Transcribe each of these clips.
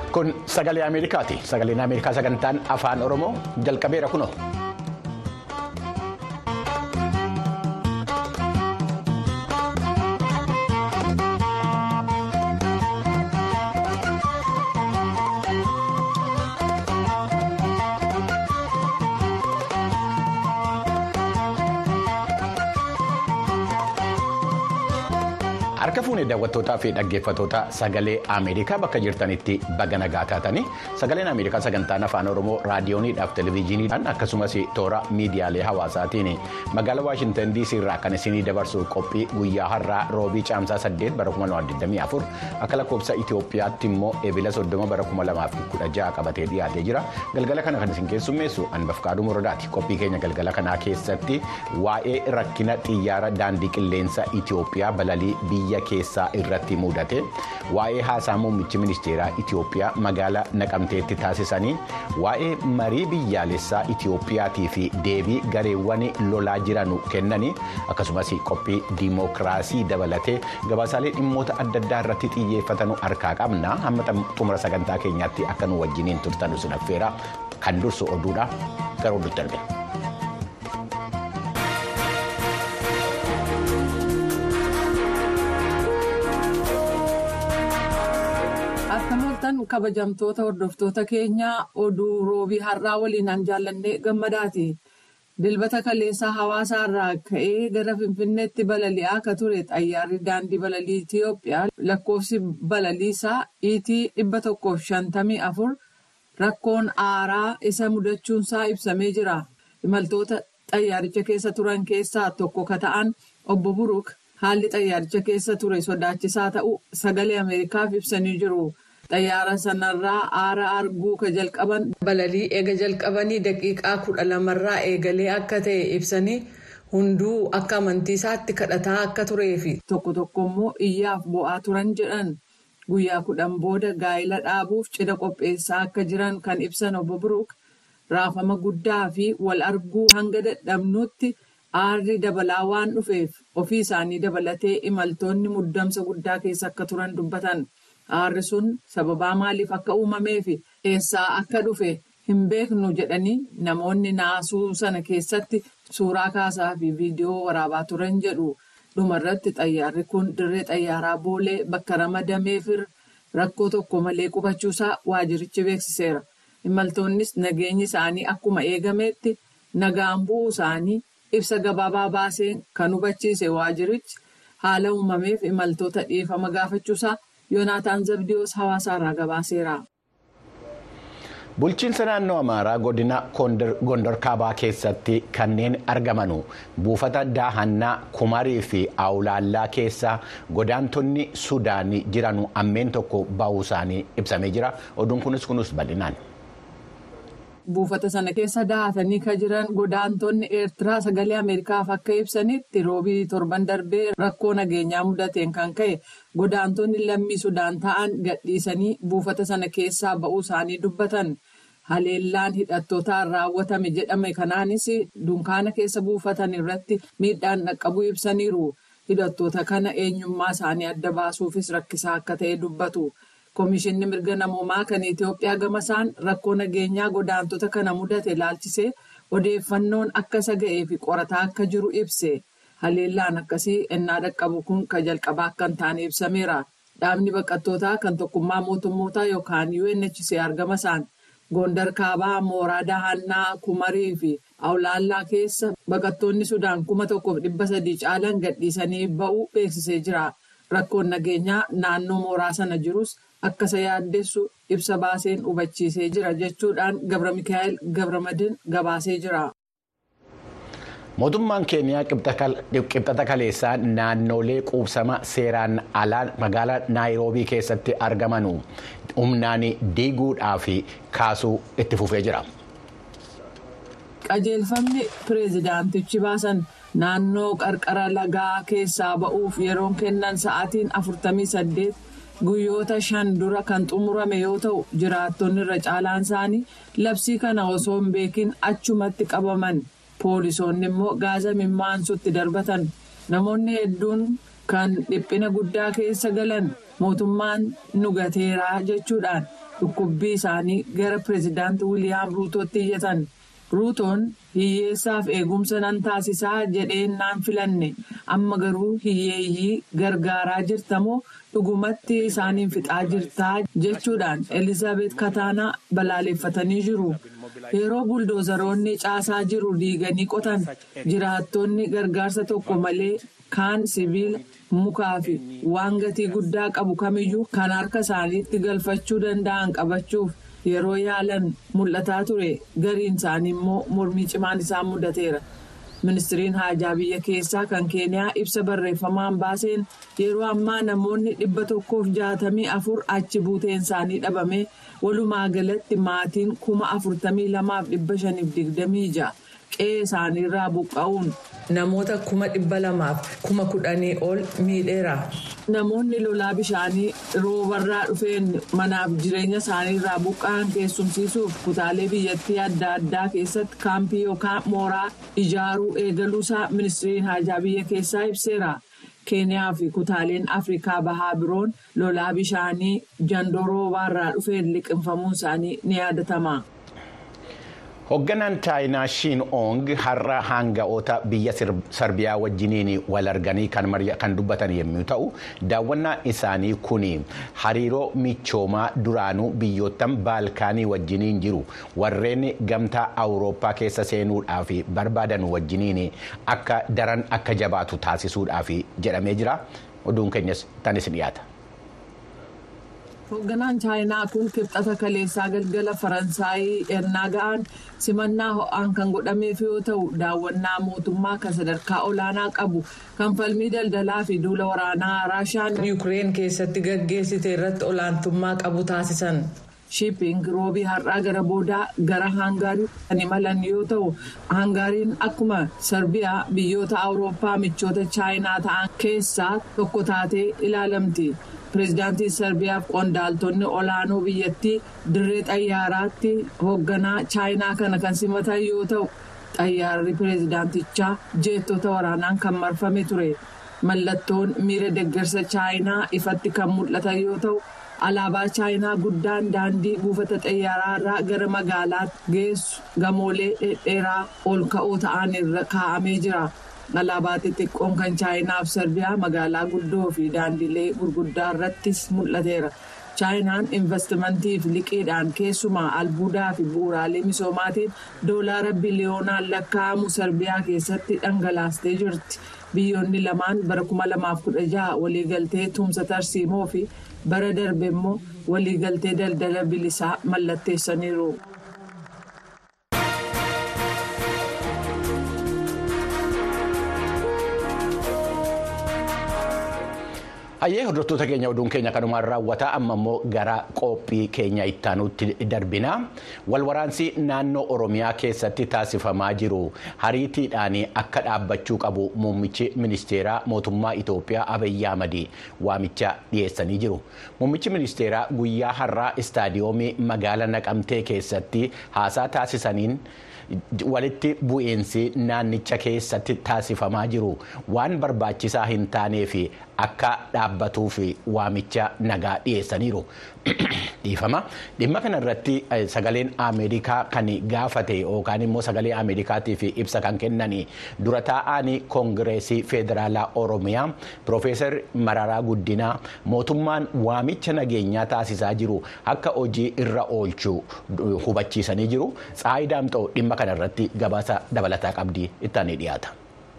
Kun sagalee Ameerikaati. Sagaleen Ameerikaa sagantaan afaan Oromoo jalqabeera kunoo. Harka fuunee daawwattootaa fi dhaggeeffattoota sagalee Ameerikaa bakka jirtanitti baga nagaa taatanii sagaleen Ameerikaa sagantaan afaan Oromoo raadiyooniidhaaf televezyiiniidhaan akkasumas toora miidiyaalee hawaasaatiin magaalaa Waashintan DC irraa kan isinii dabarsu qophii guyyaa har'aa roobii caamsaa 8 bara 2024 akka lakkoofsa Itoophiyaatti immoo eebila 30 bara 2016 qabatee dhiyaatee jira. Galgala kana kan isin keessummeessu Anbafkaaduu Muradaati. Qophii keenya galgala kanaa keessatti waa'ee rakkina xiyyaara daandii qilleensa Itoophiyaa balalii biyya keessaa irratti mudate waa'ee haasaa muummichi ministeeraa Itoophiyaa magaalaa naqamteetti taasisanii waa'ee marii biyyaalessaa Itoophiyaatii fi deebii gareewwan lolaa jiranu kennanii akkasumas qophii diimokiraasii dabalatee gabaasaalee dhimmoota adda addaa irratti xiyyeeffatanu harkaa qabna hamma xumura sagantaa keenyaatti akka nu wajjiniin turtanu sin affeera kan dursu oduudha gara oduutti darbe. Akkam kabajamtoota hordoftoota keenyaa oduu roobii har'aa waliinaan jaallannee gammadaati. Dilbata kaleessaa hawaasaa irraa ka'ee gara Finfinneetti balali'aa akka ture xayyaarri daandii balalii Itiyoophiyaa lakkoofsi balaliisaa iitii dhibba tokkoof shantamii afur rakkoon aaraa isa mudachuunsaa ibsamee jira. Imaltoota xayyaaricha keessa turan keessaa tokko ka ta'an obbo Buruk haalli xayyaaricha keessa ture sodaachisaa ta'uu sagalee Ameerikaaf ibsanii jiru. Xayyaara sanarraa aara arguu ka jalqaban balalii eega jalqabanii daqiiqaa kudha lamarraa eegalee akka ta'e ibsanii hunduu akka amantiisaatti kadhataa akka turee fi tokko tokko immoo iyyaaf bo'aa turan jedhan guyyaa kudhan booda gaa'ila dhaabuuf cidha qopheessaa akka jiran kan ibsan obbo Biruuk raafama guddaa fi wal arguu hanga dadhabnuutti aarri dabalaa waan dhufeef ofii isaanii dabalatee imaltoonni muddamsa guddaa keessa akka turan dubbatan. Aarri sun sababaa maaliif akka uumamee fi eessaa akka dhufe hin beeknu jedhanii namoonni naasuu sana keessatti suuraa kaasaa fi viidiyoo waraabaa turan jedhu. Dhumarratti xayyaarri kun dirree xayyaaraa boolee bakka ramadameef rakkoo tokko malee qubachuusaa waajirichi beeksiseera. Imaltoonnis nageenyi isaanii akkuma eegametti nagaan bu'uu isaanii ibsa gabaabaa baaseen kan hubachiise waajirichi haala uumameef imaltoota dhiifama gaafachuusaa. Yoonaataan Zabdiyoos hawaasaarraa gabaaseera. Bulchiinsa naannoo Amaaraa godina Gondor Kaabaa keessatti kanneen argamanu buufata daahannaa Kumarii fi Awulaallaa keessa godaantonni Sudaanii jiranu ammeen tokko ba'uu isaanii ibsamee jira. Oduun kunis kunis bal'inaan. Buufata sana keessa dahatanii kan jiran godaantonni Eertiraa sagalee Ameerikaaf akka ibsanitti roobii torban darbee rakkoo nageenyaa mudateen kan ka'e godaantonni lammii Sudaan ta'an gadhiisanii buufata sana keessaa ba'uu isaanii dubbatan. Haleellaan hidhattootaan raawwatame jedhame kanaanis dunkaana keessa buufatan irratti miidhaan dhaqqabuu ibsaniiru. Hidhattoota kana eenyummaa isaanii adda baasuufis rakkisaa akka ta'e dubbatu. Komishinni mirga namoomaa kan Itoophiyaa gama isaan rakkoo nageenyaa godaantota kana mudate ilaalchisee odeeffannoon akka isa ga'ee fi qorataa akka jiru ibse. Haleellaan akkasii ennaa dhaqqabu kun kan jalqabaa akka hin taane ibsameera. Dhaabni baqattootaa kan tokkummaa mootummootaa yookaan UNHCR gama isaan Gondar Kaabaa Mooraa Dahannaa Kumarii fi Awulaallaa keessa baqattoonni Sudaan kuma tokkoof dhibba sadii caalan gadhiisanii ba'uu beeksisee jira. Rakkoon nageenyaa naannoo mooraa sana jirus akka isa yaaddessu ibsa baaseen hubachiisee jira jechuudhaan Gabra Mikaa'el Gabramadin gabaasee jira. Mootummaan Keeniyaa qibxata kaleessaa naannolee quubsama seeraan alaa magaalaa Naayiroobii keessatti argamanu humnaan diiguudhaa fi kaasuu itti fufee jira. Qajeelfamni pireezidaantichi baasan naannoo qarqara lagaa keessaa ba'uuf yeroon kennan sa'aatiin afurtamii saddeet guyyoota shan dura kan xumurame yoo ta'u jiraattonni irra caalaan isaanii labsii kana osoo hin beekin achumatti qabaman. Poolisoonni immoo gaaza mimmaansutti darbatan namoonni hedduun kan dhiphina guddaa keessa galan mootummaan nu gateeraa jechuudhaan dhukkubbii isaanii gara pireezidaanti Wiliyaam Ruutootti iyyatan. Ruutoon hiyyeessaaf eegumsa nan taasisaa jedheen naan filanne amma garuu hiyyeeyyii gargaaraa jirtamoo dhugumatti isaaniin fixaa jirtaa jechuudhaan Elizaabeet Kataanaa balaaleffatanii jiru. Yeroo buldoozaroonni caasaa jiru diiganii qotan jiraattonni gargaarsa tokko malee kaan sibiila mukaa fi waan gatii guddaa qabu kamiyyuu kan harka isaaniitti galfachuu danda'an qabachuuf. yeroo yaalan mul'ataa ture gariin isaanii immoo mormii cimaan isaan mudateera ministiriin haajaa biyya keessaa kan keeniyaa ibsa barreeffamaan baaseen yeroo ammaa namoonni dhibba tokkoof jaatamii afur achi buuteen isaanii dhabame walumaa galatti maatiin kuma afurtamii lamaaf dhibba shaniif digdamii ja'a qe'ee isaaniirraa buqqa'uun namoota kuma dhibba lamaaf kuma kudhanii ol miidheera. Namoonni lolaa bishaanii roobarraa dhufeen manaaf jireenya isaaniirraa buqqa'an keessumsiisuuf kutaalee biyyattii adda addaa keessatti kaampii yookaan mooraa ijaaruu eegaluusaa ministiriin haajaa biyya keessaa ibseera. keeniyaa fi kutaaleen afrikaa bahaa biroon lolaa bishaanii jandoo roobaarraa dhufeen liqinfamuun isaanii ni yaadatama. Hoogganaan chaayinaa Shiin Oong har'a hanga'oota biyya Sarbiyaa wajjiniin wal arganii kan dubbatan yommuu ta'u, daawwannaan isaanii kun hariiroo michoomaa duraanuu biyyoottan Baalkaanii wajjiniin jiru warreen gamtaa Awurooppaa keessa seenuudhaaf barbaadan wajjiniin akka daran akka jabaatu taasisuudhaaf jedhamee jira. Oduun keenyas tanis dhiyaata. Hoogganaan chaayinaa kun kibxata kaleessaa galgala faransaayii ennaa ga'an simannaa ho'aan kan godhameef yoo ta'u daawwannaa mootummaa kan sadarkaa olaanaa qabu kan falmii daldalaa fi duula waraanaa raashaan yuukireen keessatti gaggeessite irratti olaantummaa qabu taasisan. shiiping roobii har'aa gara boodaa gara haangaarii kan imalan yoo ta'u haangaariin akkuma sarbiyaa biyyoota awurooppaa michoota chaayinaa ta'an keessaa tokko taatee ilaalamti. pireezidaantiin sarbiyaaf qondaaltonni olaanoo biyyattii dirree xayyaaraatti hoogganaa chaayinaa kana kan simatan yoo ta'u xayyaarri pireezidaantichaa jeettota waraanaan kan marfame ture mallattoon miira deeggarsa chaayinaa ifatti kan mul'atan yoo ta'u alaabaa chaayinaa guddaan daandii buufata xayyaaraa irraa gara magaalaatti geessu gamoolee dhedheeraa ol ka'oo ta'an irra kaa'amee jira. alaabaa xixiqqoon kan chaayinaaf sarbiyaa magaalaa guddoo fi daandilee gurguddaa irrattis mul'ateera chaayinaan investimantiif liqiidhaan keessumaa albuudaa fi bu'uuraalee misoomaatiin doolaara biliyoonaan lakkaa'amu sarbiyaa keessatti dhangalaastee jirti biyyoonni lamaan bara 2016 waliigaltee tumsa tarsiimoo fi bara darbe immoo waliigaltee daldala bilisaa mallatteessaniiru. Hayyee hordoftoota keenya oduun keenya kanumaan raawwata amma immoo gara qophii keenya ittaanutti darbina walwaraansi naannoo oromiyaa keessatti taasifamaa jiru hariitiidhaan akka dhaabbachuu qabu muummichi ministeeraa mootummaa Itoophiyaa Abiyyi Ahmad waamicha dhiyeessanii jiru muummichi ministeeraa guyyaa har'aa istaadiyoomii magaala naqamtee keessatti haasaa taasisaniin. walitti bu'iinsi naannicha keessatti taasifamaa jiru waan barbaachisaa hin taaneef akka dhaabbatuuf waamicha nagaa dhiyeessaniiru. dhiifama dhimma kana irratti sagaleen ameerikaa kan gaafate yookaan immoo sagalee ameerikaatiif ibsa kan kennan dura taa'aan koongireesii federaalaa oromiyaa piroofeesar mararaa guddinaa mootummaan waamicha nageenyaa taasisaa jiru akka hojii irra oolchu hubachiisanii jiru tsaayi daamxoo dhimma kana irratti gabaasa dabalataa qabdi ittaanii dhiyaata.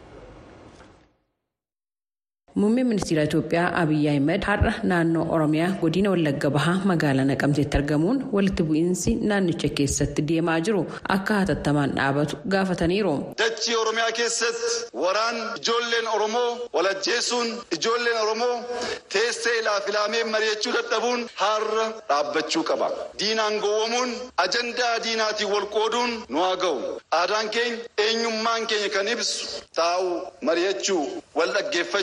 Muummeen ministeera Itoophiyaa Abiyyi Ahimad har'a naannoo Oromiyaa godina Wallagga Bahaa magaalaa Naqamteetti argamuun walitti bu'iinsi naannicha keessatti deemaa jiru akka hatattamaan dhaabatu gaafataniiru. Dachii Oromiyaa keessatti waraan ijoolleen Oromoo walajjeesuun ijoolleen Oromoo teessee ilaafilaamee mari'achuu dadhabuun har'a dhaabbachuu qaba. Diinaan gowwomuun ajandaa diinaatiin wal qooduun nu haa ga'u. Aadaan keenya eenyummaan keenya kan ibsu taa'uu mari'achuu wal dhaggeeffachuu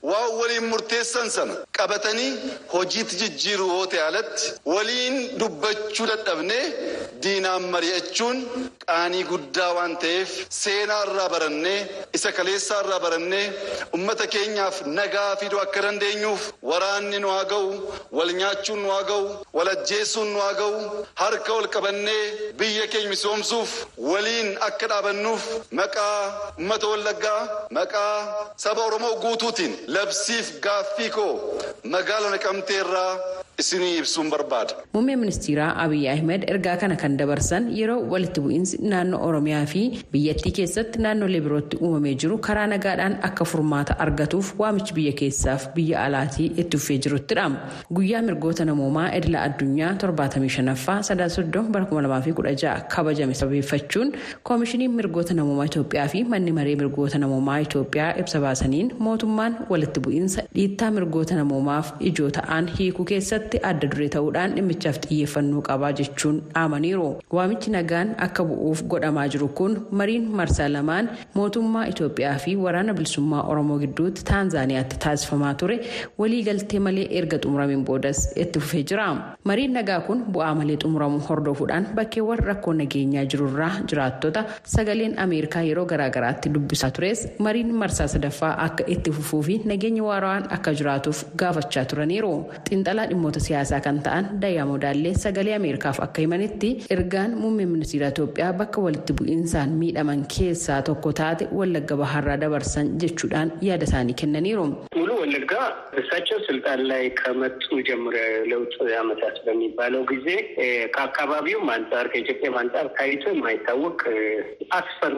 waan waliin murteessan sana qabatanii hojiitti jijjiiruu yoo ta'e alatti waliin dubbachuu dadhabnee diinaan mari'achuun qaanii guddaa waan ta'eef seenaa irraa barannee isa kaleessaa irraa barannee ummata keenyaaf nagaa fiduu akka dandeenyuuf waraanni nu haa ga'u wal nyaachuun nu haa ga'u wal ajjeesuun nu haa ga'u harka wal qabannee biyya keenya misoomsuuf waliin akka dhaabannuuf maqaa ummata wallaggaa maqaa saba oromoo guutuutiin labsiif gaaffii koo magaala naqamtee irraa isinii ibsuun barbaada. Muummeen ministeeraa Abiyyi Ahmed ergaa kana kan dabarsan yeroo walitti bu'iinsi naannoo Oromiyaa fi biyyattii keessatti naannolee birootti uumamee jiru karaa nagaadhaan akka furmaata argatuuf waamichi biyya keessaaf biyya alaatii itti fufee jiruttidha. Guyyaa mirgoota namoomaa idila addunyaa 75ffaa sadaa soddon bara 2016 kabajame sabeeffachuun koomishiniin mirgoota namoomaa Itoophiyaa fi manni maree mirgoota namoomaa Itoophiyaa ibsa baasaniin mootummaan walitti bu'iinsa dhiittaa mirgoota namoomaaf ijoo ta'an hiikuu keessatti adda duree ta'uudhaan dhimmichaaf xiyyeeffannoo qabaa jechuun dhaamaniiru. Waamichi nagaan akka bu'uuf godhamaa jiru kun mariin marsaa lamaan mootummaa Itoophiyaa fi waraana bilisummaa Oromoo gidduutti Taanzaaniyaatti taasifamaa ture waliigaltee malee erga xumurameen boodas itti fufee jira. Mariin nagaa kun bu'aa malee xumuramuu hordofuudhaan bakkeewwan rakkoo nageenyaa jirurraa jiraattota sagaleen Ameerikaa yeroo garaagaraatti dubbisaa tures mariin marsaa sadaffaa akka itti fufuu fi nageenya waaraan akka jiraatuuf gaafachaa turaniiru. Xiinxalaa dhimmoota siyaasaa kan ta'an Dayyaa Modaallee sagalee Ameerikaaf akka himanitti ergaan muummee ministeera Itoophiyaa bakka walitti bu'iinsaan miidhaman keessaa tokko taate Wallagga Bahaarraa dabarsan jechuudhaan yaada isaanii kennaniiru. ሙሉ ወለጋ እሳቸው ስልጣን ላይ ከመጡ ጀምሮ ለውጥ ዓመታት በሚባለው ጊዜ ከአካባቢውም አንጻር ከኢትዮጵያም አንጻር ታይቶ የማይታወቅ አስፈሪ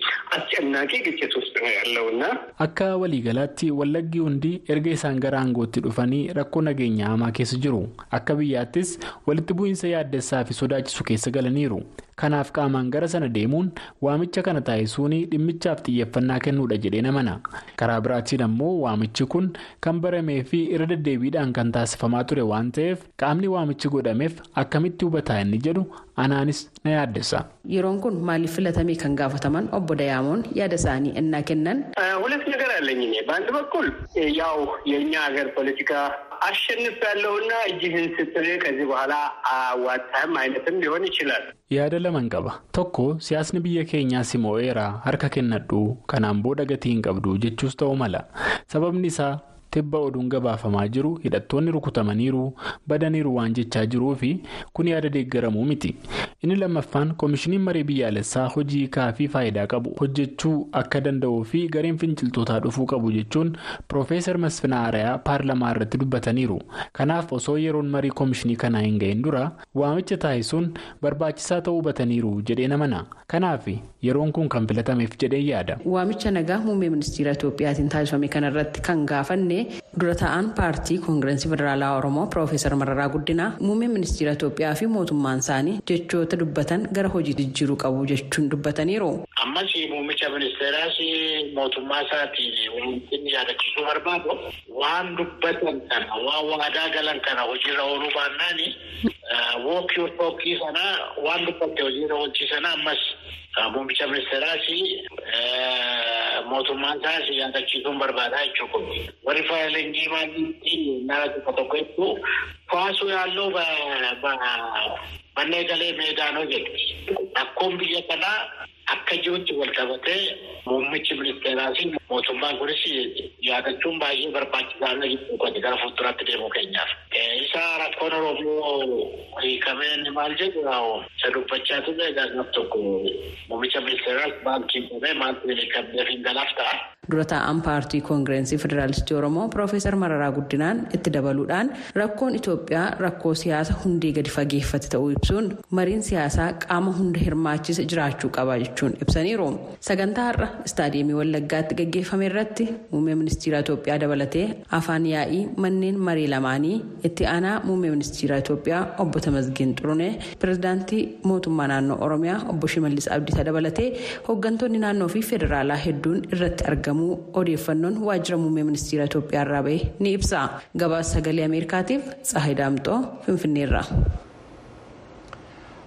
አስጨናቂ ግጭት ውስጥ ነው ያለው እና akka waliigalaatti wallaggi hundi erga isaan gara aangootti dhufanii rakkoo nageenya hamaa keessa jiru akka biyyaattis walitti bu'iinsa yaaddessaa fi sodaachisu keessa galaniiru kanaaf qaamaan gara sana deemuun waamicha kana taasisuun dhimmichaaf xiyyeeffannaa kennuudha jedhee namana karaa biraatiin ammoo waamichi kun kan baramee fi irra deddeebiidhaan kan taasifamaa ture waan ta'eef qaamni waamichi godhameef akkamitti hubataa inni jedhu anaanis na yaaddessa. yeroon kun maaliif filatamee kan gaafataman obbo Dayaamoon yaada isaanii innaa kennan. ሁለት ነገር አለኝ እኔ በአንድ በኩል ያው የእኛ ሀገር ፖለቲካ አሸንፍ ያለውና እጅህን ስጥል ከዚህ በኋላ አዋጣህም አይነትም ሊሆን ይችላል። yaada laman qaba tokko siyaasni biyya keenyaa simoo'eera harka kennadhu kanaan booda gatii hin qabdu jechuus ta'uu mala sababni isaa tibba oduun gabaafamaa jiru hidhattoonni rukutamaniiru badaniiru waan jechaa jiruu fi kun yaada deeggaramuu miti inni lammaffaan koomishiniin marii biyyaalessaa hojii kaafii faayidaa qabu hojjechuu akka danda'uu fi gareen finciltootaa dhufuu qabu jechuun piroofeesar masfinaa arayaa paarlamaa irratti dubbataniiru kanaaf osoo yeroon marii koomishinii kanaa hin ga'in dura waamicha taasisuun barbaachisaa ta'uu hubataniiru jedhee namana kanaaf yeroon kun kan filatameef jedhee yaada. waamicha nagaa muummee ministeera itoophiyaatiin taasifame kanarratti kan gaafanne dura ta'an paartii koongireensii federaalaa oromoo piroofeesar mararaa guddinaa muummee ministeera itoophiyaa fi mootummaan isaanii jechoota dubbatan gara hojii jijjiiruu qabu jechuun dubbataniiru. ammas muummicha ministeeraas mootummaa isaatiin wanti yaadachiisuu barbaadu waan dubbatan kana waan waadaa galan kana hojiirra ooluu baannaan wookii tookii sana waan dubbatte hojiirra oolchii sana ammas muummicha ministeeraas mootummaan isaas yaadachiisuun barbaadaa jechuudha. warri faayilingii maalitti nara tokko tokko hedduu kaasuu yaalloo bannee galee meedaanoo jedhu rakkoon biyya kanaa akka jirutti wal qabatee muummichi ministeeraas mootummaan kunis yaadachuun baay'ee barbaachisaa jechuudha gara fuulduraatti deemuu keenyaaf. isa rakkoon oromoo hiikamee inni maal jedhu isa dubbachaa ture gaaf tokko muummicha ministeeraas baankii qabee maaltu hiikamee fi galaaf ta'a. dura taa'an paartii koongireensii federaalistii oromoo piroofeesar mararaa guddinaan itti dabaluudhaan rakkoon itoophiyaa rakkoo siyaasa hundee gadi fageeffate ta'uu ibsuun mariin siyaasaa qaama hunda hirmaachise jiraachuu qaba jechuun ibsaniiru sagantaa har'a istaadiyeemii wallaggaatti gaggeeffame irratti muummee ministeera itoophiyaa dabalatee afaan yaa'ii manneen marii lamaanii itti aanaa muummee ministeera itoophiyaa obbo Tamasgeen Xurunee pirezidaantii mootummaa naannoo oromiyaa obbo Shimallis Abdiisaa dabalatee hooggantoonni naannoo fi federaalaa hedduun irratti argamu. odeeffannoon waajjira muummee ministeera itoophiyaa irraa ba'e ni ibsa gabaasa sagalee ameerikaatiif tsahay daamxoo finfinneerra.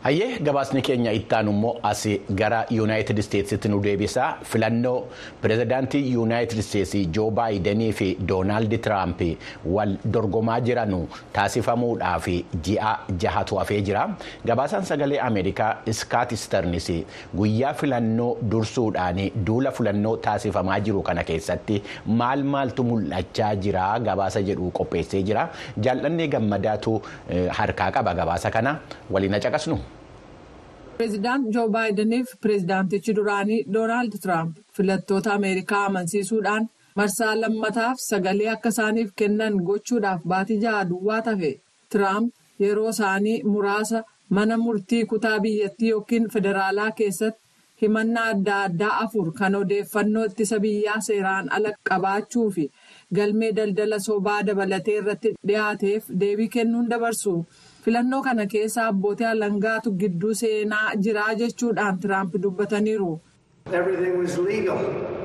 Hayyee gabaasni keenya ittaanu immoo as gara yuunaayitid isteetsitti nu deebisaa filannoo pirezidaantii yuunaayitid isteetsii joo baayidenii fi doonaald tiraamp wal dorgomaa jiranu taasifamuudhaaf ji'a jahatu hafee jira gabaasaan sagalee ameerikaa iskaat isternis guyyaa filannoo dursuudhaan duula filannoo taasifamaa jiru kana keessatti maal maaltu mul'achaa jira gabaasa jedhu qopheessee jira jaallannee gammadaatu harkaa qaba gabaasa kana waliin caqasnu. Pireezidaant Joo Baayidaniif pireezidaantichi duraanii Doonaald Tiraamp filattoota Ameerikaa amansiisuudhaan marsaa lammataaf sagalee akka isaaniif kennan gochuudhaaf baatii jaha duwwaa tafe Tiraamp yeroo isaanii muraasa mana murtii kutaa biyyattii yookiin federaalaa keessatti himannaa adda addaa afur kan odeeffannoo ittisa biyyaa seeraan ala qabaachuu fi galmee daldala sobaa dabalatee irratti dhiyaateef deebii kennuun dabarsu. filannoo kana keessa abbootii alangaatu gidduu seenaa jiraa jechuudhaan tiraamp dubbataniiru. Everything was legal.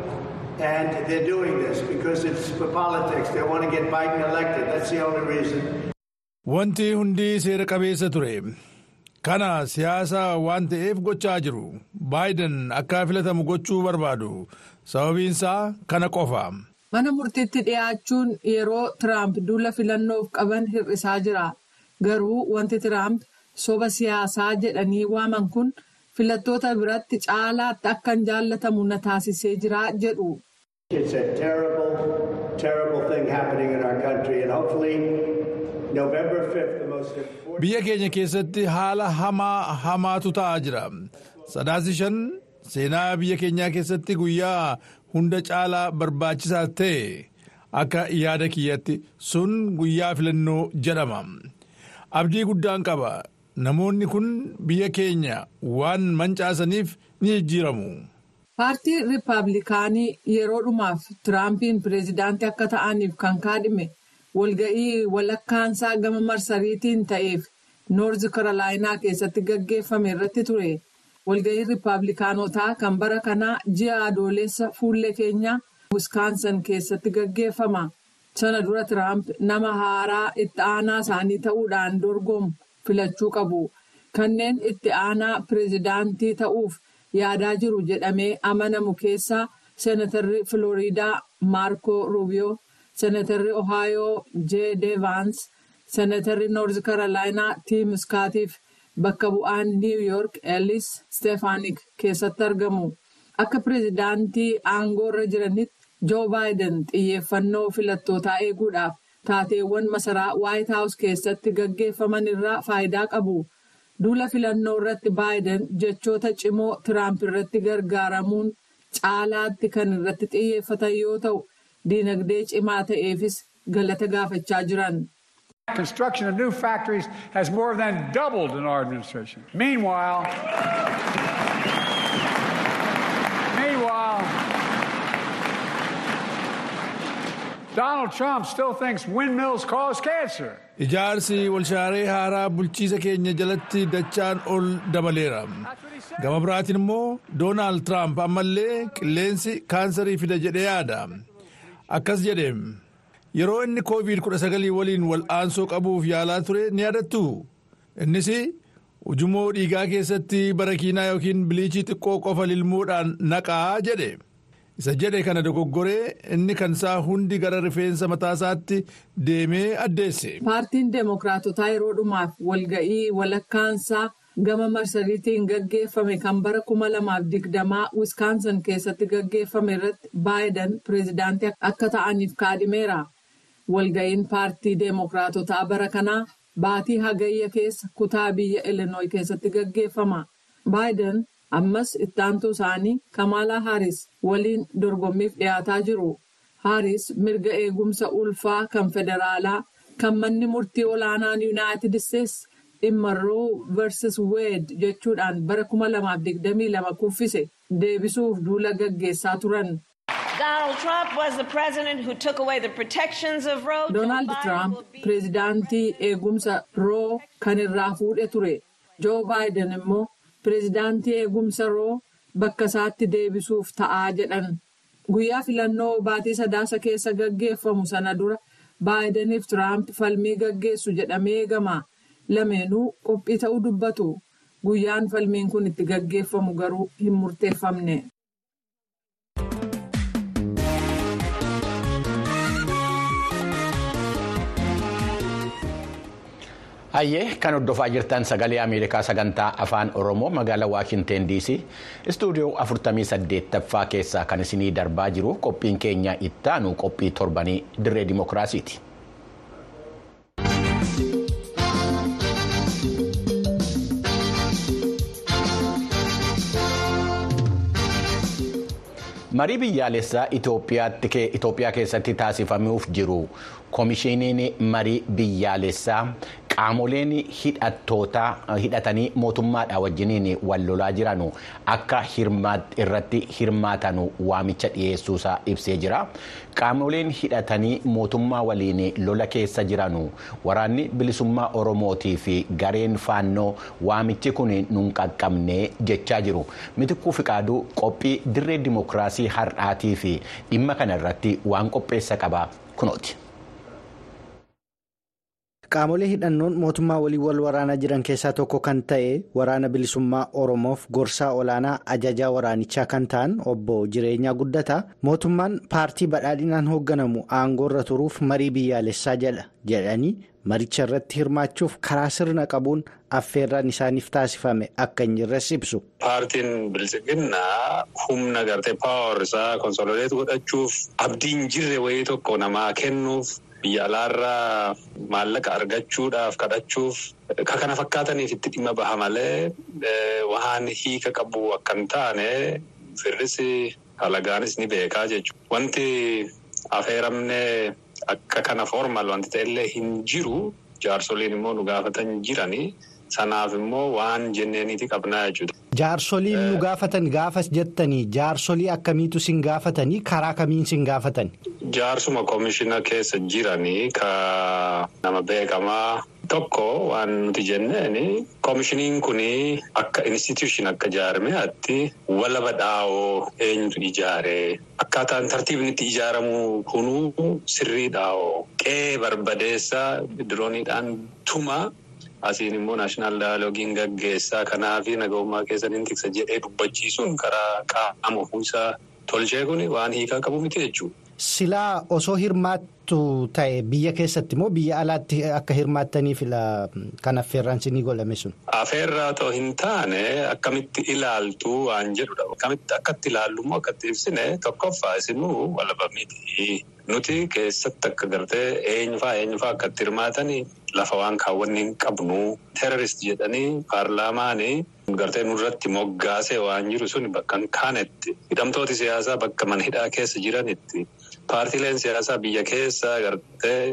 And they're doing this because it's for politics. They want to get Biden elected. That's the only reason. Wanti hundi seera qabeessa ture. Kana siyaasa waan ta'eef gochaa jiru. Baayiden akka filatamu gochuu barbaadu. Sababiinsaa kana qofa. Mana murtiitti dhiyaachuun yeroo tiraamp duula filannoof qaban hir'isaa jira. Garuu wanti Tiraamp soba siyaasaa jedhanii waaman kun filattoota biratti caalaatti akka hin jaallatamu na taasisee jira jedhu. It's a terrible, terrible thing happening in our country and hopefully November 5th, the most important... Biyya keenya keessatti haala hamaa hamaatu ta'aa jira. Sadaasi shan seenaa biyya keenyaa keessatti guyyaa hunda caalaa barbaachisaa ta'e akka yaada kiyyatti sun guyyaa filannoo jedhama. Abdii guddaan qaba. Namoonni kun biyya keenya waan mancaasaniif ni jijjiiramu. Paartii Rippaabilikaanii yeroo dhumaaf Tiraampiin pireezidaantii akka ta'aniif kan kaadhime walga'ii walakkaansaa gama marsariitiin ta'eef Noorz Karolaayinaa keessatti gaggeeffame irratti ture. Walga'ii Rippaabilikaanotaa kan bara kanaa ji'a adoolessa fuullee keenyaa Wiskaansan keessatti gaggeeffama. sana dura Tiraamp nama haaraa itti aanaa isaanii ta'uudhaan dorgomu filachuu qabu. Kanneen itti aanaa pireezidaantii ta'uuf yaadaa jiru jedhamee amanamu keessaa Seenatarri Filooriidaa Maarko Ruubiyoo, Seenatarri Ohaayoo Jee Deevaans, Seenatarri Noorz Karolaayinaa Tiim Iskaatiif bakka bu'aan Niiw Yoork Ellis Steefaanik keessatti argamu. Akka pireezidaantii aangoorra jiranitti. Joo Baayiden xiyyeeffannoo filattootaa eeguudhaaf taateewwan masaraa Waayit Haawus keessatti gaggeeffaman irraa faayidaa qabu. Duula filannoo irratti Baayiden jechoota cimoo Tiraamp irratti gargaaramuun caalaatti kan irratti xiyyeeffatan yoo ta'u, diinagdee cimaa ta'eefis galata gaafachaa jiran. Construction of new factories has more than doubled in our administration. Meanwhile, meanwhile, Donald Trump still thinks windmills cause cancer. Ijaarsi walshaaree haaraa bulchiisa keenya jalatti dachaan ol dabaleera. Gama biraatiin immoo Doonaald Tiraamp ammallee qilleensi kaansarii fida jedhee yaada. Akkas jedheem yeroo inni COVID-19 waliin wal'aansoo qabuuf yaalaa ture ni yaadattu. Innis ujummoo dhiigaa keessatti barakiinaa yookiin biliichii xiqqoo qofa lilmuudhaan naqaa jedhe. isa jedhe kana dogoggoree inni kan isaa hundi gara rifeensa mataasaatti deemee addeesse. Paartiin Deemokiraatotaa yeroo dhumaaf walga'ii walakkaansaa gama marsariitiin gaggeeffame kan bara kuma lamaaf digdamaa Wiskaansan keessatti gaggeeffame irratti Baayiden pireezidaantii akka ta'aniif kaadhimeera. Walga'iin paartii Deemokiraatotaa bara kanaa baatii hagayya keessa kutaa biyya Ilinooyi keessatti gaggeeffama. Baayiden ammas ittaantuu isaanii Kamaalaa Haaris waliin dorgommiif dhiyaataa jiru. Haaris mirga eegumsa ulfaa kan federaalaa kan manni murtii olaanaan Yuunaayitid Isteetsi dhimma Roo vs. Weed jechuudhaan bara 2022 kuffise deebisuuf duula gaggeessaa turan. Doonaald Tiraamp pireezidaantii eegumsa Roo kan irraa fuudhe ture. Joo Baayiden immoo pireezidaantii eegumsa Roo bakka isaatti deebisuuf ta'aa jedhan. Guyyaa filannoo baatii sadaasa keessa gaggeeffamu sana dura Baayideniif Tiraamp falmii gaggeessu jedhamee eegama. Lameenuu qophii ta'uu dubbatu. guyyaan falmiin kun itti gaggeeffamu garuu hin murteeffamne. Hayyee kan hordofaa jirtan sagalee Ameerikaa sagantaa afaan Oromoo magaalaa Waashinteen DC istuudiyoo 48ffaa keessaa kan isinii darbaa jiru qophiin keenya ittaanu qophii torbanii dirree dimookiraasiiti. marii biyyaalessaa Itoophiyaa keessatti taasifamuuf jiru koomishiniin marii biyyaalessaa qaamoleen hidhatanii mootummaadha wajjiniin wal lolaa jiran akka irratti hirmaatan waamicha dhiyeessuusaa ibsee jira. Qaamoleen hidhatanii mootummaa waliin lola keessa jiran waraanni bilisummaa Oromootii fi gareen faannoo waamichi kun nun qaqqabne jechaa jiru. Mitikkuu Fiqaaduu qophii dirree dimookiraasii har'aatii fi dhimma kana irratti waan qopheessa qaba kunooti. Qaamolee hidhannoon mootummaa waliin wal waraanaa jiran keessaa tokko kan ta'e waraana bilisummaa Oromoof gorsaa olaanaa ajajaa waraanichaa kan ta'an obbo Jireenyaa Guddataa mootummaan paartii badhaadhinaan hoogganamu aangoorra turuuf marii biyyaalessaa jedha jedhanii maricha irratti hirmaachuuf karaa sirna qabuun affeerraan isaaniif taasifame akka hin jirres ibsu. Paartiin bilisiginnaa humna gartee paawar isaa konsololeetu godhachuuf abdiin jirre wayii tokko namaa kennuuf. Biyya alaarraa maallaqa argachuudhaaf kadhachuuf kan kana fakkaataniif itti dhimma baha malee waan hiika qabu akka hin taane firris halagaanis ni beekaa jechuudha. Wanti affeeramne akka kana formal wanti ta'ellee hin jiru jaarsoliin immoo nu gaafatan jiranii sanaaf immoo waan jenneeniiti qabnaa jechuudha. Jaarsoliin nu gaafatan gaafas jettanii jaarsolii akkamiitu sin gaafatanii karaa kamiin sin gaafatan? Jaarsuma koomishina keessa jiranii ka nama beekamaa tokko waan nuti jenneen koomishiniin kun akka institution akka jaarmeetti walaba dhaawoo eenyutu ijaare akkaataan tartiibni itti ijaaramu kunuu sirrii dhaawoo qe'ee barbadeessaa dirooniidhaan tuma. Asiin immoo naashinaal daayiloogiin gaggeessaa kanaa fi nagahummaa keessan hin tiksa jedhee dubbachiisuun karaa qaama ofiisaa tolchee kun waan hiikaa qabu miti jechuudha. Silaa osoo hirmaattu ta'e biyya keessatti moo biyya alaatti akka hirmaattaniif kan affeerraan sinii godhame sun? Affeerraa otoo hin taane akkamitti ilaaltu waan jedhudha. Akkamitti akkatti ilaallu immoo akkatti ibsine tokkoffaa isinuu walaba miti. Nuti keessatti akka gartee eenyufaa eenyufaa akkatti hirmaatanii lafa waan kaawwanni hin qabnu teerorist jedhanii paarlaamaanii gartee nurratti moggaasee waan jiru sun bakka hin kaanetti hidhamtooti siyaasaa bakka mana hidhaa keessa jiranitti paartiileen siyaasaa biyya keessa gartee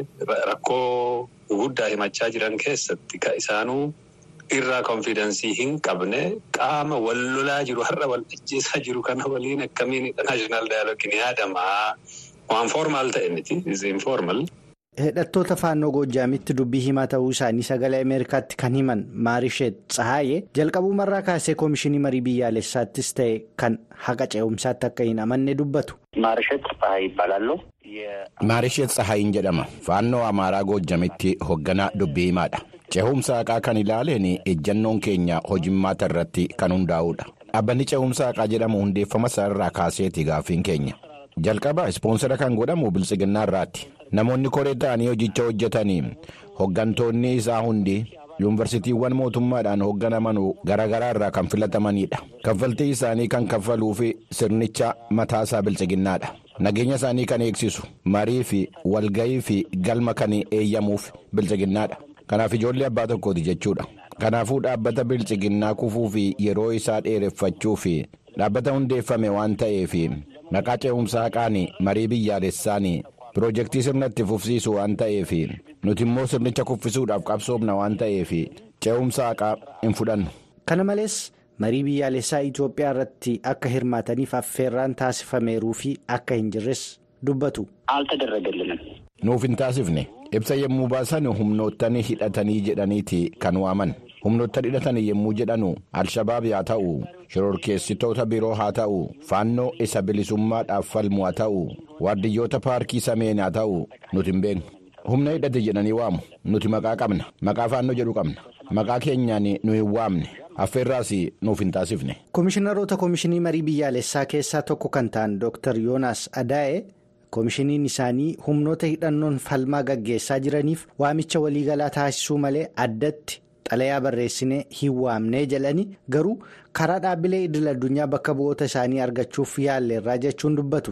rakkoo guguddaa himachaa jiran keessatti ka isaanuu irraa konfidensii hin qabne qaama wal lolaa jiru har'a wal ajjeesaa jiru kana waliin akkamiin naashinaal daayiloogiin yaadamaa. Waan formaal ta'e miti informal. Hidhattoota faannoo Goojjaamitti dubbii himaa ta'uu isaanii sagalee Ameerikaatti kan himan Maarisheet Tsahaayee jalqabumarraa kaasee koomishinii marii biyyaalessaattis ta'e kan haqa ce'umsaatti akka hin amanne dubbatu. Maarisheet Tsahaayee ይባላሉ. Maarisheet Tsahaayiin jedhama. Faannoo Amaaraa Goojjamitti hoogganaa dubbii himaadha. Ce'umsa haqaa kan ilaaleen ejjannoon keenya hojimmaata irratti kan hundaa'udha. Dhaabbanni ce'umsa haqaa jedhamu hundeeffama isaarraa kaaseeti gaaffiin keenya. Jalqaba ispoonsara kan godhamu biltsiginnaa irraatti. Namoonni koree ta'anii hojicha hojjetanii hoggantoonni isaa hundi yuunivarsiitiiwwan mootummaadhaan hoogganaman garaagaraa irraa kan filatamanidha. Kaffaltii isaanii kan kaffaluuf sirnicha mataasaa biltsiginnaadha. Nageenya isaanii kan eegsisu marii fi walgahii fi galma kan eeyyamuuf biltsiginnaadha. Kanaaf ijoollee abbaa tokkooti jechuudha. Kanaafuu dhaabbata biltsiginnaa kufuu fi yeroo isaa dheereffachuu fi dhaabbata hundeeffame waan ta'eef. Maqaa ce'umsa haqaan marii biyyaalessaan piroojeektii sirna itti fufsiisu waan ta'eef nuti immoo sirnicha kuffisuudhaaf qabsoofna waan ta'eef ce'umsa haqaa hin fudhannu. Kana malees marii biyyaalessaa Itoophiyaa irratti akka hirmaataniif affeerraan taasifameeruu fi akka hin jirres dubbatu. Altadaragalንም. Nuuf hin taasifne ibsa yommuu baasan humnoottan hidhatanii jedhaniiti kan waaman. humnoottan hidhatanii yommuu jedhanu alshabaab haa ta'u shororkeessitoota biroo haa ta'u faannoo isa bilisummaadhaaf falmu haa ta'u waardiyyoota paarkii sameen haa ta'u nuti hin beeknu humna hidhate jedhanii waamu nuti maqaa qabna maqaa faannoo jedhu qabna maqaa keenyaan nu hin waamne affeerraas nuuf hin taasifne. Komishiinaroota Komishinii Marii Biyyaalessaa keessaa tokko kan ta'an Dr. Yoonaas Adaa'e komishiniin isaanii humnoota hidhannoon falmaa gaggeessaa jiraniif waamicha waliigalaa taasisuu malee addatti xalayaa barreessinee hin waamnee jedhanii garuu karaa dhaabbilee idil addunyaa bakka bu'oota isaanii argachuuf yaalleerraa jechuun dubbatu.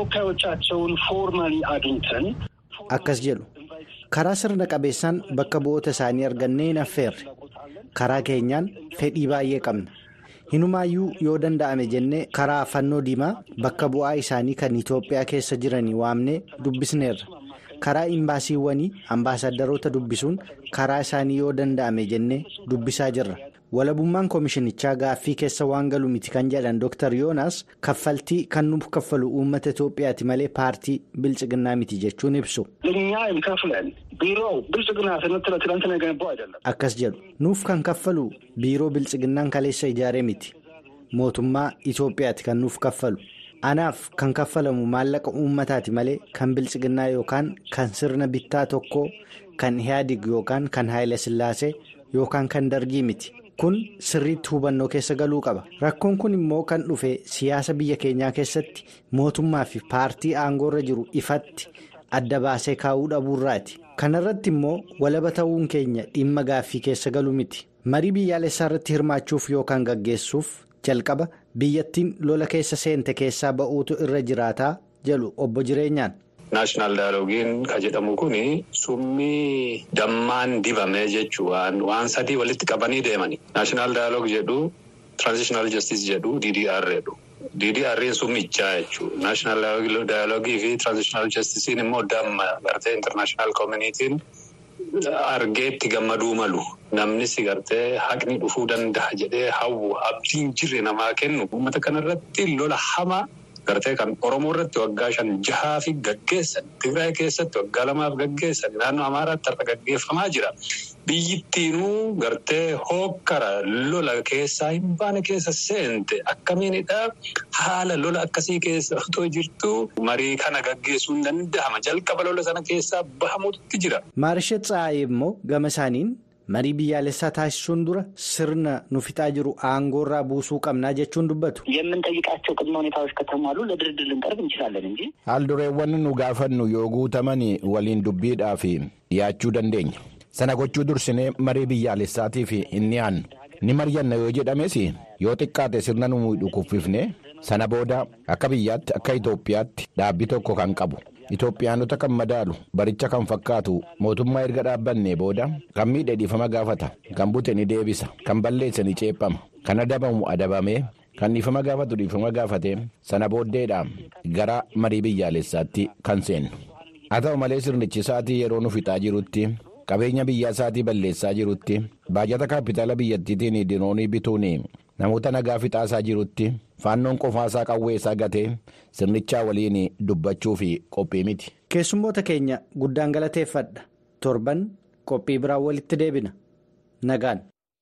Akkas jedhu karaa sirna qabeessaan bakka bu'oota isaanii argannee hin affeerre karaa keenyaan fedhii baay'ee qabna. Hinumaayyuu yoo danda'ame jennee karaa fannoo diimaa bakka bu'aa isaanii kan Itoophiyaa keessa jiranii waamnee dubbisneerra. Karaa imbaasiiwwanii ambaasadaroota dubbisuun karaa isaanii yoo danda'ame jennee dubbisaa jirra. Walabummaan komishinichaa gaaffii keessa waan galu miti kan jedhan Dr. Yoonaas kaffaltii kan nuuf kaffalu uummata Itoophiyaati malee paartii bilchiginnaa miti jechuun ibsu. Akkas jedhu nuuf kan kaffalu biiroo bilchiginnaan kaleessa ijaaree miti mootummaa Itoophiyaati kan nuuf kaffalu. Anaaf kan kaffalamu maallaqa uummataati malee kan bilchiginnaa yookaan kan sirna bittaa tokkoo kan Ihaadig yookaan kan Haayila Sillaasee yookaan kan Dargii miti. Kun sirriitti hubannoo keessa galuu qaba. Rakkoon kun immoo kan dhufe siyaasa biyya keenyaa keessatti mootummaa fi paartii aangoorra jiru ifatti adda baasee kaa'uu dhabuurraati. Kana irratti immoo walaba ta'uun keenya dhimma gaaffii keessa galu miti. Marii biyyaalessaa irratti hirmaachuuf yookaan gaggeessuuf jalqaba biyyattiin lola keessa seente keessaa ba'uutu irra jiraataa jedhu obbo Jireenyaan. Naashinaal daayiloogiin kan jedhamu kuni summii dammaan dibame jechuun waan sadii walitti qabanii deemani. Naashinaal daayiloogi jedhu tiraanzishinaal jastis jedhu DDR jedhu. DDR summichaa jechuudha. Naashinaal daayilogii fi tiraanzishinaal jastisiin immoo damma gartee intarnaashinaal koomunitiin argeetti gammaduu malu. Namnis gartee haqni dhufuu danda'a jedhee hawwu abdiin jirre namaa kennu uummata kanarratti lola hamaa. Gartee kan Oromoo irratti waggaa shan jahaa fi gaggeessan Tigraay keessatti waggaa lamaaf gaggeessan naannoo Amaaraatti har'a gaggeeffamaa jira. Biyyittiinuu gartee hookkara lola keessaa hin baane keessa seente akkamiinidha haala lola akkasii keessa otoo jirtu marii kana gaggeessuun danda'ama jalqaba lola sana keessaa bahamuutti jira. Maarisheet Tsaayee immoo gama isaaniin. marii biyyaalessaa taasisuun dura sirna nu fixaa jiru aangoorraa buusuu qabnaa jechuun dubbatu. የምንጠይቃቸው ቅድመ ሁኔታዎች ከተሟሉ ለድርድር ልንቀርብ እንችላለን እንጂ Haaldureewwan nu gaafannu yoo guutaman waliin dubbiidhaaf dhiyaachuu dandeenya. Sana gochuu dursinee marii biyyaalessaatiif hin dhiyaannu. Ni mari'anna yoo jedhames yoo xiqqaate sirna nu miidhu kuffifne sana booda akka biyyaatti akka Itoophiyaatti dhaabbii tokko kan qabu. Itoophiyaanota kan madaalu baricha kan fakkaatu mootummaa erga dhaabbannee booda kan miidhe dhiifama gaafata kan bute ni deebisa kan balleesse ni ceephama kan adabamu adabamee kan dhiifama gaafatu dhiifama gaafate sana booddeedha gara marii biyyaalessaatti kan seennu haa ta'u malee sirnichi isaatii yeroo nu fixaa jirutti qabeenya biyyaa isaatii balleessaa jirutti baajata kaapitaala biyyattiitiin diroonii bituun namoota nagaa fixaasaa jirutti faannoon qofaasaa qawweessaa gatee sirnichaa waliin dubbachuu fi qophii miti. Keessummoota keenya guddaan galateeffadha. Torban qophii biraan walitti deebina. Nagaan.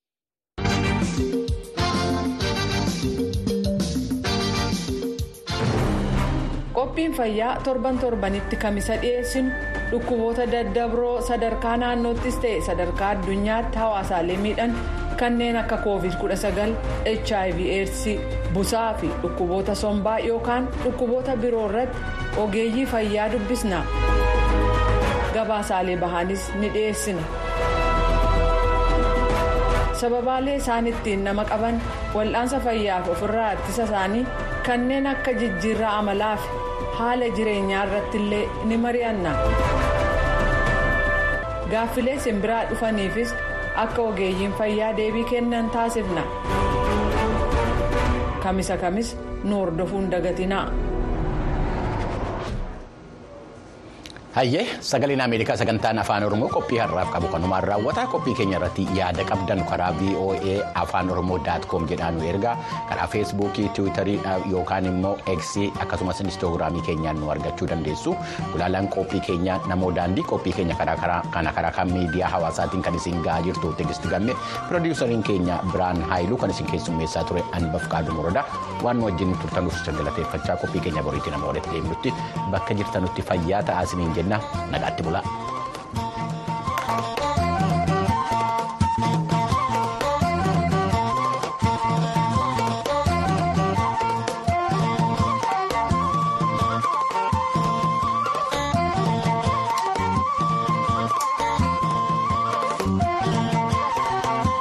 Qophiin fayyaa torban torbanitti kamisa dhiyeessinu dhukkuboota daddabroo sadarkaa naannoottis ta'e sadarkaa addunyaatti hawaasaalee miidhan kanneen akka covid 19 hiv aids busaa fi dhukkuboota sombaa yookaan dhukkuboota biroo irratti ogeeyyii fayyaa dubbisna gabaasaalee bahaanis ni dhiyeessina. sababaalee isaan ittiin nama qaban wal'aansa fayyaaf ofirraa ittisa isaanii kanneen akka jijjiirraa amalaa fi haala jireenyaa irratti illee ni mari'anna. gaaffilee simbiraa dhufaniifis akka ogeeyyiin fayyaa deebii kennan taasifna. kamisa kamis nu hordofuun dagatinaa. Hayyee sagaleen Ameerikaa sagantaan afaan Oromoo qophii har'aaf qabu kanumaan raawwata qophii keenya irratti yaada qabdan karaa VOA afaan Oromoo daat koom jedhaan nu ergaa karaa feesbuukii tiwiitarii yookaan immoo eksii akkasumas inistoogiraamii keenyaan nu argachuu dandeessu gulaalaan qophii keenyaa namoo daandii qophii keenya kana karaa kan miidiyaa hawaasaatiin kan isin ga'aa jirtu tegisti gamme piroodiwusariin keenya biraan haayiluu kan isin keessummeessaa ture anbaf qaaduu morodaa waan nu wajjin turtanuuf galateeffachaa qophii keenya boriitti nama walitti deemnutti bakka jirtanutti fayyaa ta'aa isiniin jenna nagaatti bulaa.